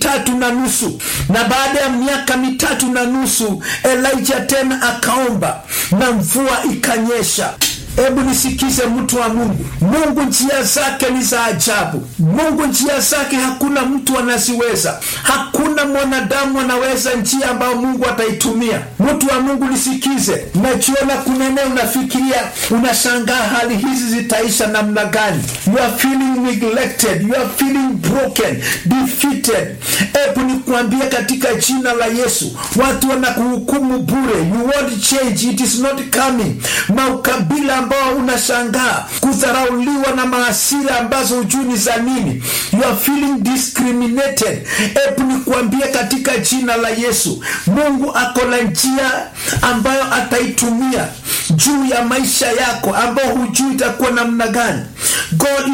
mitatu na nusu na baada ya miaka mitatu na nusu elijah tena akaomba na mvua ikanyesha hebu nisikize mtu wa mungu mungu njia zake ni za ajabu mungu njia zake hakuna mtu anaziweza hakuna mwanadamu anaweza njia ambayo mungu ataitumia mtu wa mungu nisikize najiona kuna eneo unafikiria unashangaa hali hizi zitaisha namna gani you are feeling neglected you are feeling broken defeated hebu nikuambia katika jina la yesu watu wanakuhukumu bure you won't change it is not coming maukabila ambao unashangaa kudharauliwa na maasira ambazo hujui ni za nini you are feeling discriminated hebu nikuambia katika jina la yesu mungu ako na njia ambayo ataitumia juu ya maisha yako ambao hujui itakuwa namna gani god